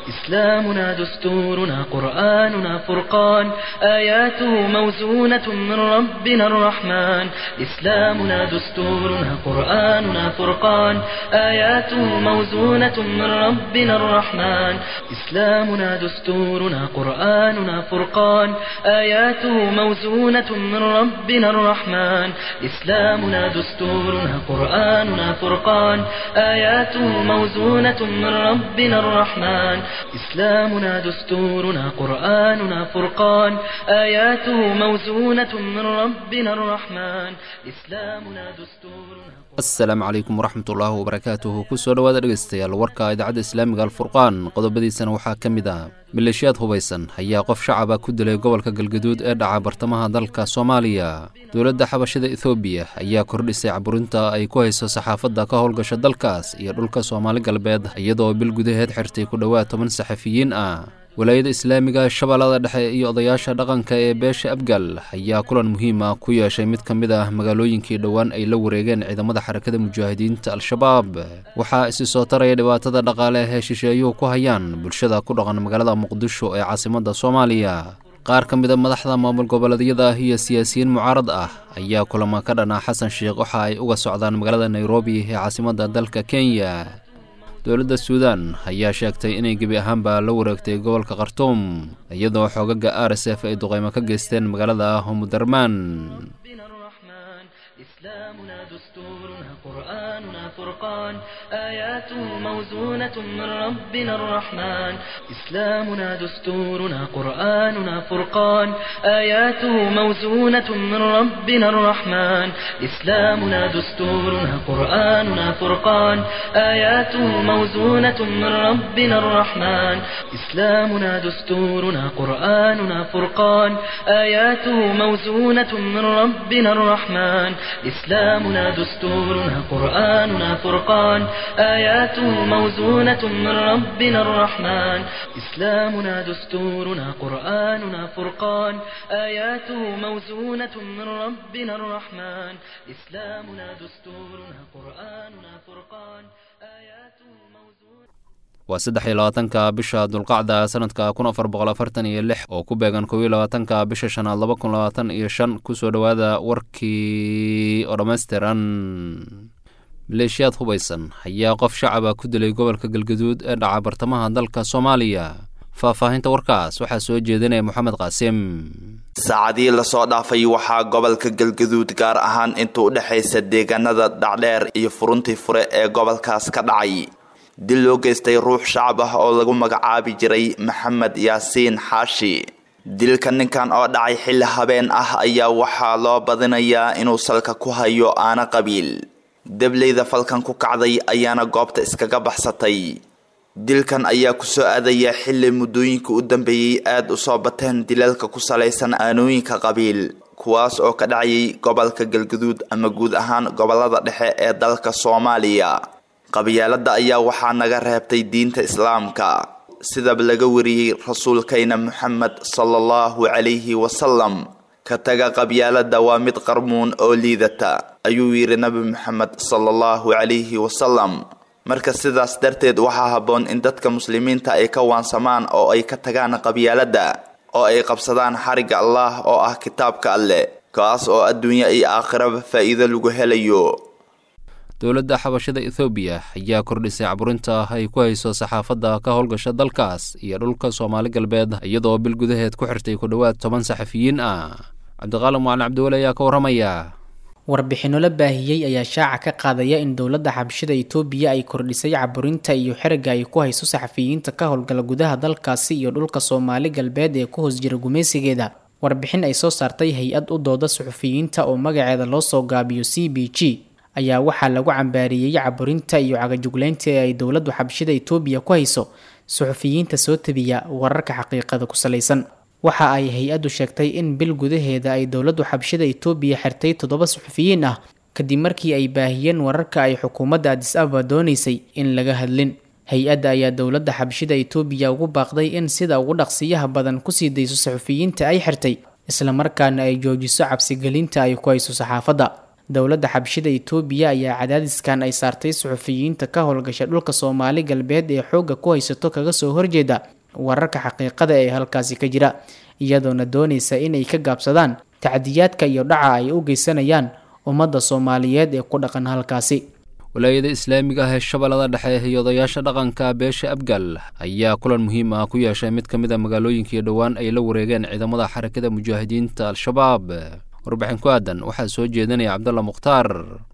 إسلامنا دستورنا قرآننا فرقان آياته موزونة من ربنا الرحمن إسلامنا دستورنا قرآننا فرقان آياته موزونة من ربنا الرحمن إسلامنا دستورنا قرآننا فرقان آياته موزونة من ربنا الرحمن إسلامنا دستورنا قرآننا فرقان آياته موزونة من ربنا الرحمن إسلامنا دستورنا قرآننا فرقان آياته موزونة من ربنا الرحمن إسلامنا دستورنا asalaamu calaykum waraxmat ullaahi wabarakaatuhu kusoo dhowaada dhegeystayaal warka idaacadda islaamiga alfurqaan qodobadiisana waxaa ka mid ah maleeshiyaad hubaysan ayaa qof shacaba ku dilay gobolka galgaduud ee dhaca bartamaha dalka soomaaliya dowladda xabashada ethoobiya ayaa kordhisay caburinta ay ku hayso saxaafadda ka howlgasha dalkaas iyo dhulka soomaali galbeed iyadoo bil gudaheed xirtay ku dhowaad toban saxafiyiin ah walaayada islaamiga shabeellada dhexe iyo odayaasha dhaqanka ee beesha abgal ayaa kulan muhiim ah ku yeeshay mid ka mid ah magaalooyinkii dhowaan ay la wareegeen ciidamada xarakada mujaahidiinta al-shabaab waxaa isi soo taraya dhibaatada dhaqaale ee shisheeyuhu ku hayaan bulshada ku dhaqan magaalada muqdisho ee caasimadda soomaaliya qaar ka mid a madaxda maamul goboleedyada iyo siyaasiyiin mucaarad ah ayaa kulamo ka dhan ah xasan sheikh waxa ay uga socdaan magaalada nairobi ee caasimadda dalka kenya dowladda suudan ayaa sheegtay inay gebi ahaanba la wareegtay gobolka khartuum iyadoo xoogaga r s f ay duqeymo ka geysteen magaalada homudarmaan إسلامنا دستورنا قرآننا فرقان آياته موزونة من ربنا الرحمن إسلامنا دستورنا قرآننا فرقان آياته موزونة من ربنا الرحمن إسلامنا دستورنا قرآننا فرقان آياته موزونة من ربنا الرحمن إسلامنا دستورنا قرآننا فرقان آياته موزونة من ربنا الرحمن إسلامنا دستورنا قرآننا فرقان آياته موزونة من ربنا الرحمن إسلامنا دستورنا قرآننا فرقان آياته موزونة من ربنا الرحمن إسلامنا دستورنا قرآننا فرقان آياته موزونة waa saddex iyo labaatanka bisha dulqacda sanadka kun afar boqol afartan iyo lix oo ku beegan kow iyo labaatanka bisha shanaad laba kun labaatan iyo shan kusoo dhowaada warkii oo dhammaystiran maleeshiyaad hubaysan ayaa qof shacaba ku dilay gobolka galgaduud ee dhaca bartamaha dalka soomaaliya faahfaahinta warkaas waxaa soo jeedinaya moxamed qaasim saacadii lasoo dhaafay waxaa gobolka galgaduud gaar ahaan inta u dhexaysa deegaanada dhacdheer iyo furuntii fure ee gobolkaas ka dhacay dil loo geystay ruux shacab ah oo lagu magacaabi jiray maxamed yaasiin xaashi dilka ninkan oo dhacay xilli habeen ah ayaa waxaa loo badinayaa inuu salka ku hayo aana qabiil dableyda falkan ku kacday ayaana goobta iskaga baxsatay dilkan ayaa kusoo aadaya xilli muddooyinka u dambeeyey aada u soo bateen dilalka ku salaysan aanooyinka qabiil kuwaas oo ka dhacayay gobolka galgaduud ama guud ahaan gobolada dhexe ee dalka soomaaliya qabyaalada ayaa waxaa naga reebtay diinta islaamka sidaba laga wariyey rasuulkayna moxamed sala allahu calayhi wasalam ka taga qabyaalada waa mid qarmuun oo liidata ayuu yidhi nabi moxamed sala allahu calayhi wasalam marka sidaas darteed waxaa habboon in dadka muslimiinta ay ka waansamaan oo ay ka tagaan qabyaalada oo ay qabsadaan xarigga allah oo ah kitaabka alleh kaas oo adduunyo iyo aakhiraba faa'iido lagu helayo dowladda xabashada ethoobiya ayaa kordhisay caburinta ay ku hayso saxaafadda ka howlgasha dalkaas iyo dhulka soomaali galbeed iyadoo bil gudaheed ku xirtay ku dhowaad toban saxafiyiin ah cabdiqaalim macalin cabdiweli ayaa ka warramaya warbixinno la baahiyey ayaa shaaca ka qaadaya in dowladda xabashada itoobiya ay kordhisay caburinta iyo xeriga ay ku hayso saxafiyiinta ka howlgala gudaha dalkaasi iyo dhulka soomaali galbeed ee ku hoos jira gumaysigeeda warbixin ay soo saartay hay-ad u dooda suxufiyiinta oo magaceeda loo soo gaabiyo c b g ayaa waxaa lagu cambaariyey caburinta iyo cagajugleynta ee ay dowladdu xabashada itoobiya ku hayso suxufiyiinta soo tabiya wararka xaqiiqada ku salaysan waxa ay hay-addu sheegtay in bil gudaheeda ay dowladdu xabashada itoobiya xirtay toddoba suxufiyiin ah kadib markii ay baahiyeen wararka ay xukuumadda adis ababa doonaysay in laga hadlin hay-adda ayaa dowladda xabashada itoobiya ugu baaqday in sida ugu dhaqsiyaha badan kusii dayso saxufiyiinta ay xirtay islamarkaana ay joojiso cabsigelinta ay ku hayso saxaafadda dowladda xabshida itoobiya ayaa cadaadiskan ay saartay suxufiyiinta ka howlgasha dhulka soomaali galbeed ee xoogga ku haysato kaga soo horjeeda wararka xaqiiqada ee halkaasi ka jira iyadoona doonaysa inay ka gaabsadaan tacdiyaadka iyo dhaca ay u geysanayaan ummadda soomaaliyeed ee ku dhaqan halkaasi walaayada islaamiga ah ee shabeellada dhexe iyo odayaasha dhaqanka beesha abgal ayaa kulan muhiim ah ku yeeshay mid ka mid a magaalooyinkii dhowaan ay la wareegeen ciidamada xarakada mujaahidiinta al-shabaab warbixin ku aadan waxaa soo jeedinaya cabdalla mukhtaar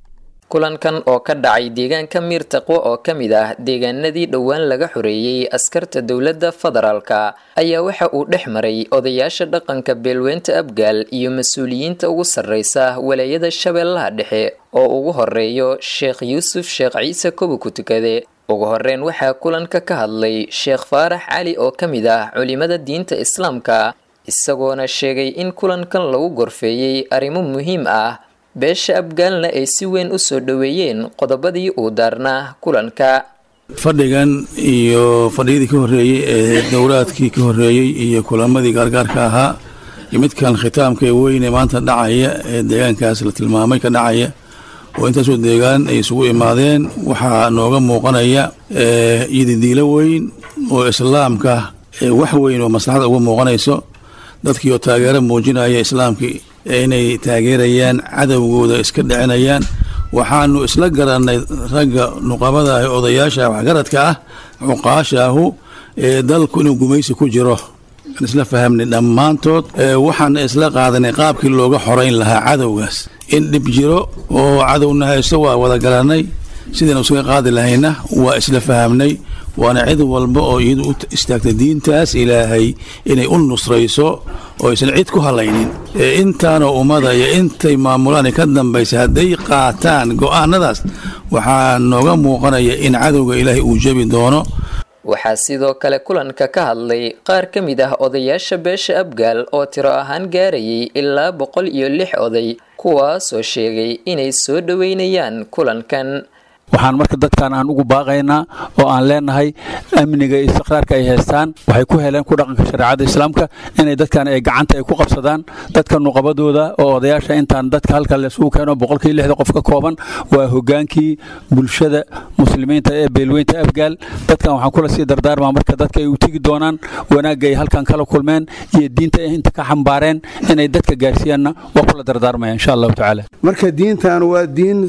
kulankan oo ka dhacay deegaanka miir taqwo oo ka mid ah deegaanadii dhowaan laga xoreeyey askarta dowladda federaalka ayaa waxa uu dhex maray odayaasha dhaqanka beelweynta abgaal iyo mas-uuliyiinta ugu sarreysa walaayada shabeellaha dhexe oo ugu horeeyo sheekh yuusuf sheekh ciise kobo ku tukade ugu horeyn waxaa kulanka ka hadlay sheekh faarax cali oo ka mid ah culimada diinta islaamka isagoona sheegay in kulankan lagu gorfeeyey arrimo muhiim ah beesha abgaalna ay si weyn u soo dhoweeyeen qodobadii uu daarnaa kulanka fadhigan iyo fadhiyadii ka horreeyey ee dowlaadkii ka horreeyey iyo kulamadii gaargaarka ahaa iyo midkan khitaamka ee weyne maanta dhacaya ee deegaankaas la tilmaamay ka dhacaya oo intaasoo deegaan ay isugu imaadeen waxaa nooga muuqanaya iyodidiilo weyn oo islaamka wax weyn oo maslaxada uga muuqanayso dadkii oo taageero muujinaya islaamkii inay taageerayaan cadowgooda iska dhicinayaan waxaanu isla garannay ragga nuqabada ah odayaasha waxgaradka ah cuqaashaahu ee dalku inuu gumaysi ku jiro aan isla fahamnay dhammaantood waxaana isla qaadanay qaabkii looga xorayn lahaa cadowgaas in dhib jiro oo cadowna haysto waa wada garannay sidaynu isaga qaadi lahayna waa isla fahamnay waana cid walba oo iyadu u istaagtay diintaas ilaahay inay u nusrayso oo aysan cid ku halaynin intaanoo ummada iyo intay maamulaan ka dambaysa hadday qaataan go'aanadaas waxaa nooga muuqanaya in cadowga ilaahay uu jebi doono waxaa sidoo kale kulanka ka hadlay qaar ka mid ah odayaasha beesha abgaal oo tiro ahaan gaarayay ilaa boqol iyo lix oday kuwaasoo sheegay inay soo dhoweynayaan kulankan waxaan marka dadkan aan ugu baaqaynaa oo aan leenahay amniga iyo istiqraarka ay haystaan waxay ku heleen ku dhaqanka shareecada islaamka inay dadkan ay gacanta ay ku qabsadaan dadka nuqabadooda oo odayaasha intaan dadka halka laysugu keeno boqolkii lixda qof ka kooban waa hogaankii bulshada muslimiinta ee beelweynta afgaal dadkan waxaan kula sii dardaarmaa marka dadka ay u tegi doonaan wanaagga ay halkan kala kulmeen iyo diinta ay inta ka xambaareen inay dadka gaarsiiyaanna waa kula dardaarmaya insha allahu tacaala marka diintan waa diin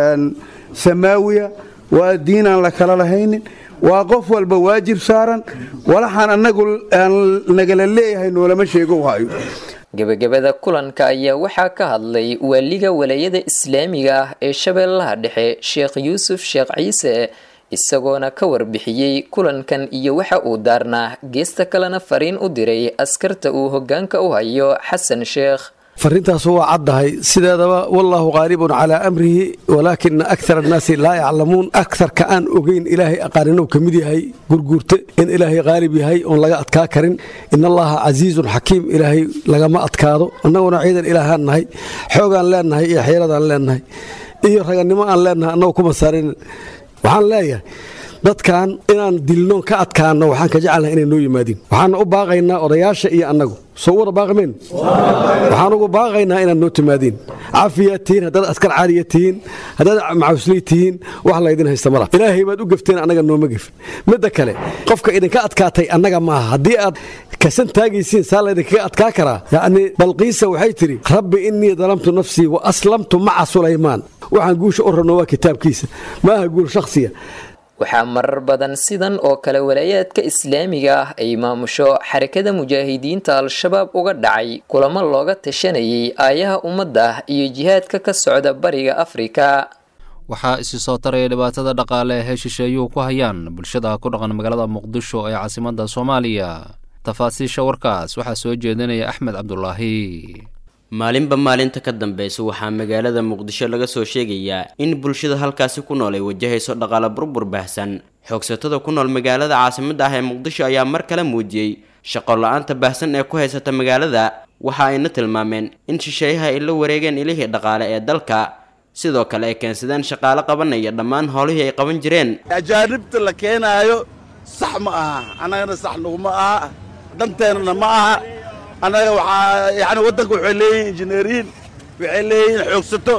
samaawiya waa diin aan la kala lahaynin waa qof walba waajib saaran walaxaan annagu aan nagala leeyahay noolama sheego hayo gebagabada kulanka ayaa waxaa ka hadlay waaliga walaayada islaamiga ah ee shabeellaha dhexe sheekh yuusuf sheekh ciise isagoona ka warbixiyey kulankan iyo waxa uu daarnaa geesta kalena fariin u diray askarta uu hoggaanka u hayo xasan sheekh fariintaasu waa caddahay sideedaba wallaahu qaalibun calaa amrihi walaakina akthar annaasi laa yaclamuun akharka aan ogeyn ilaahay aqaanin uu ka mid yahay gurguurte in ilaahay qaalib yahay oon laga adkaa karin in allaha casiizun xakiim ilaahay lagama adkaado annaguna ciidan ilaahaan nahay xoogaan leennahay iyo xeeladaan leennahay iyo ragannimo aan leennahay annagu kuma saarin waxaan leeyahay dadkan inaan dilnoon ka adkaano waxaan ka jecelnahay inay noo yimaadiin waxaana u baaqaynaa odayaasha iyo annagu soo wada baaqimeen waxaan ugu baaqaynaa inaad noo timaadiin cafiyaad tihiin haddaad askar caaliya tihiin haddaad macawsley tihiin wax laydin haysta mala ilaahay baad u gefteen annaga nooma gefin midda kale qofka idinka adkaatay annaga maaha haddii aad kasan taagaysiin saa laydinkaga adkaa karaa yacni balqiisa waxay tidhi rabbi innii dalamtu nafsii wa aslamtu maca sulaymaan waxaan guusha u rabno waa kitaabkiisa maaha guul shakhsiya waxaa marar badan sidan oo kale walaayaadka islaamiga ah ay maamusho xarakada mujaahidiinta al-shabaab uga dhacay kulamo looga tashanayay aayaha ummadda iyo jihaadka ka socda bariga afrika waxaa isi soo taraya dhibaatada dhaqaale ee shisheeyuhu ku hayaan bulshada ku dhaqan magaalada muqdisho ee caasimadda soomaaliya tafaasiisha warkaas waxaa soo jeedinaya axmed cabdulaahi maalinba maalinta ka dambeysa waxaa magaalada muqdisho laga soo sheegayaa in bulshada halkaasi ku nool ay wajahayso dhaqaale burbur baahsan xoogsatada ku nool magaalada caasimadda ah ee muqdisho ayaa mar kale muujiyey shaqo la-aanta baahsan ee ku haysata magaalada waxa ayna tilmaameen in shisheeyaha ay la wareegeen ilihii dhaqaale ee dalka sidoo kale ay keensadeen shaqaale qabanaya dhammaan howlihii ay qaban jireen ajaanibta la keenaayo sax ma aha annagana sax naguma aha danteennana ma aha annaga waxaa yani waddanka waxay leeyihin injineeriyiin waxay leeyihiin xoogsato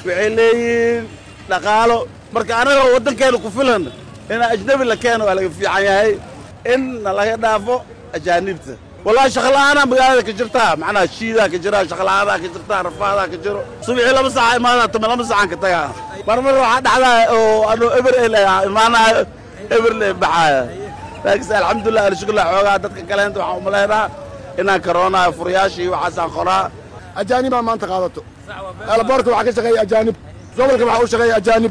waxay leeyihiin dhaqaalo marka anagoo waddankeena ku filan inaa ajnabi la keeno waa laga fiican yahay in laga dhaafo ajaanibta wallahi shaqla'aanaa magaalada ka jirtaa macnaha shiidaa ka jira shaqla'aadaa ka jirtaa rafaadaa ka jiro subaxii laba saca imaadaa tuma laba sacaan ka tagaa marmar waxaa dhacdaa oo anuu eber el imaanaayo eberle baxaaya laakiinse alxamdulilah alshukla xoogaa dadka kaleenta waxaan umalaynaa inaan karoonaayo furayaashii waxaasaan qoraa ajaanibaa maanta qaadato elboorka waxaa ka shaqeeya ajaanib gobolka waxaa u shaqeeya ajaanib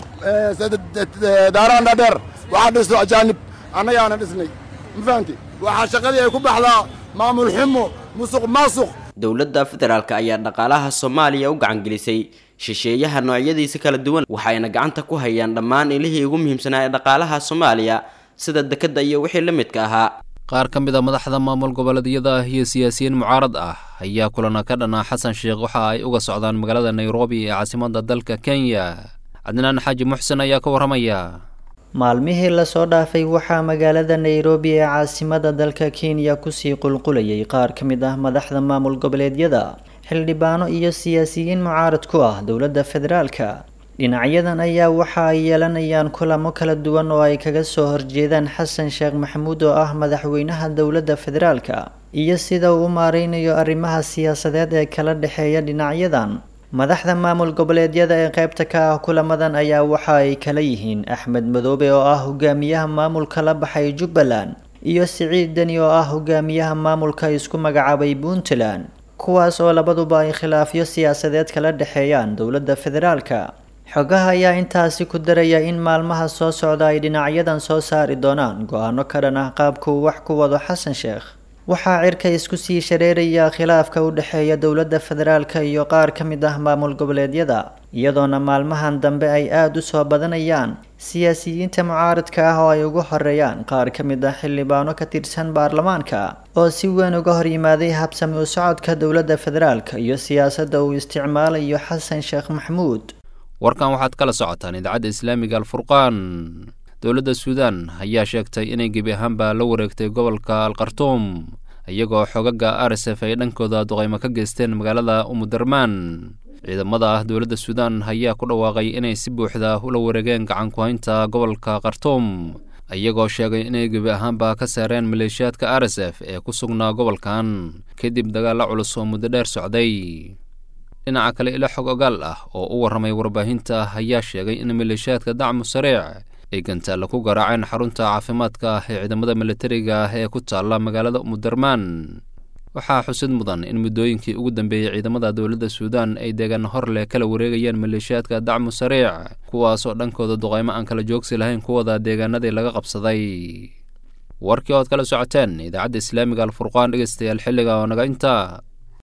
daaraan dhaadheer waxaa dhisto ajaanib annagaana dhisnay ma fahanti waxaa shaqadii ay ku baxdaa maamul xumo musuq maasuq dowladda federaalk ayaa dhaqaalaha soomaaliya u gacangelisay shisheeyaha noocyadiisa kala duwan waxayna gacanta ku hayaan dhammaan ilihii ugu muhiimsanaa ee dhaqaalaha soomaaliya sida dekedda iyo wixii la midka ahaa qaar ka mid a madaxda maamul goboleedyada ah iyo siyaasiyiin mucaarad ah ayaa kulana ka dhanaa xasan sheekh waxa ay uga socdaan magaalada nairobi ee caasimadda dalka kenya cadnaan xaaji muxsen ayaa ka warramaya maalmihii lasoo dhaafay waxaa magaalada nairobi ee caasimada dalka kenya kusii qulqulayay qaar ka mid ah madaxda maamul goboleedyada xildhibaano iyo siyaasiyiin mucaarad ku ah dowladda federaalka dhinacyadan ayaa waxa ay yeelanayaan kulamo kala duwan oo ay kaga soo horjeedaan xasan sheekh maxamuud oo ah madaxweynaha dowladda federaalka iyo sida uu u maareynayo arrimaha siyaasadeed ee kala dhexeeya dhinacyadan madaxda maamul goboleedyada ee qaybta ka ah kulamadan ayaa waxa ay kala yihiin axmed madoobe oo ah hogaamiyaha maamulka la baxay jubbaland iyo siciid deni oo ah hogaamiyaha maamulka isku magacaabay puntland kuwaas oo labaduba ay khilaafyo siyaasadeed kala dhexeeyaan dowladda federaalka xogaha ayaa intaasi ku daraya in maalmaha soo socda ay dhinacyadan soo saari doonaan go-aano ka dhan ah qaabka uu wax ku wado xasan sheekh waxaa cirka isku sii shareeraya khilaafka u dhexeeya dowladda federaalka iyo qaar ka mid ah maamul goboleedyada iyadoona maalmahan dambe ay aada u soo badanayaan siyaasiyiinta mucaaradka ah oo ay ugu horeeyaan qaar ka mid ah xildhibaano ka tirsan baarlamaanka oo si weyn uga hor yimaaday habsami u socodka dowladda federaalka iyo siyaasadda uu isticmaalayo xasan sheekh maxamuud warkan waxaad kala socotaan idaacadda islaamiga alfurqaan dowladda suudaan ayaa sheegtay inay gebi ahaanba la wareegtay gobolka alkhartuum iyagoo xogaga r s f ay dhankooda duqaymo ka geysteen magaalada umudarmaan ciidamada ah dowladda suudaan ayaa ku dhawaaqay inay si buuxda ula wareegeen gacan ku-haynta gobolka khartuum iyagoo sheegay inay gebi ahaanba ka saareen maleeshiyaadka r s f ee ku sugnaa gobolkan kadib dagaalla culus oo muddo dheer socday dhinaca kale ilo xog ogaal ah oo u warramay warbaahinta ayaa sheegay in maleeshiyaadka dacmu sariic ay gantaalla ku garaaceen xarunta caafimaadka ah ee ciidamada militariga ah ee ku taalla magaalada umudarmaan waxaa xusid mudan in muddooyinkii ugu dambeeyey ciidamada dowladda suudaan ay deegaan hor leh kala wareegayeen maleeshiyaadka dacmu sariic kuwaasoo dhankooda duqaymo aan kala joogsi lahayn kuwada deegaanadii laga qabsaday warkii ood kala socoteen idaacadda islaamiga alfurqaan dhegeystayaal xilliga oo naga intaa